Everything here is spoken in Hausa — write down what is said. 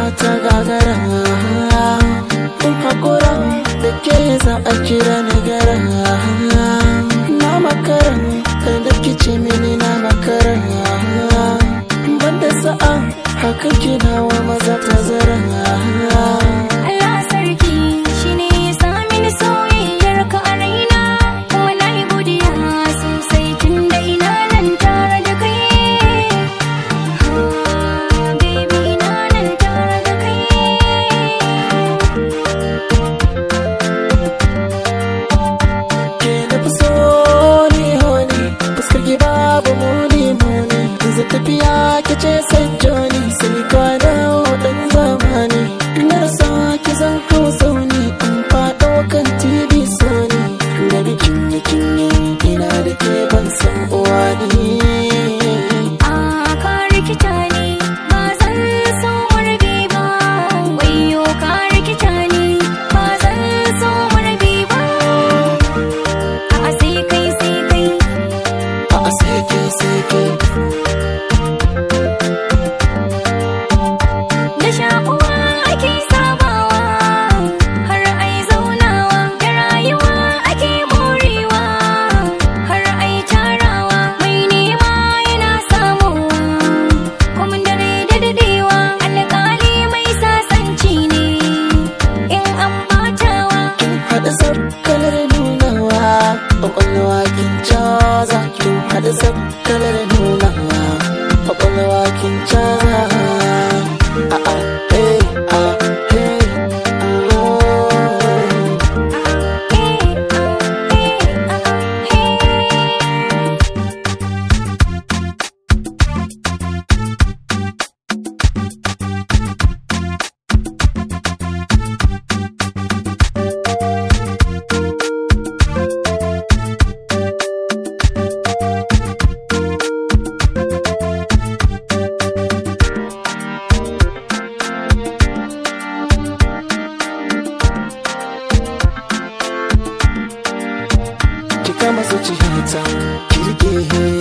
ta gagara in hakura da ke za a kira ni gara na makara kar da kice mini na makara banda sa'a haka kina wa maza ta zara Allah sarki shi ne ya sami ni soyayyar ka a raina kuma na yi godiya sosai tun da ina nan tare da kai Ah, baby ina nan tare da kai ke na fi so ni honi fuskar ki babu muni muni yanzu tafiya ki ce sai joni sai kwana dan zamani na rasa ki zan hau zauni in faɗo kan tv sony da bikin yakin ina da ke ban san uwa ni Ah, ka rikita ni ba zan so marbi ba wayo ka rikita ni ba zan so marbi ba a sai kai sai kai a sai ke sai ke da shakuwa ake sabawa har ai zaunawa da rayuwa ake morewa har ai tarawa mai nema yana samu kuma dare da dadewa alƙali mai sasanci ne in an batawa haɗa sabkalar nunawa ƙwaƙwalwa kin caza kin haɗa sabkalar nunawa ƙwaƙwalwa kin caza a a hey a hey ki kama zuciyata ki rike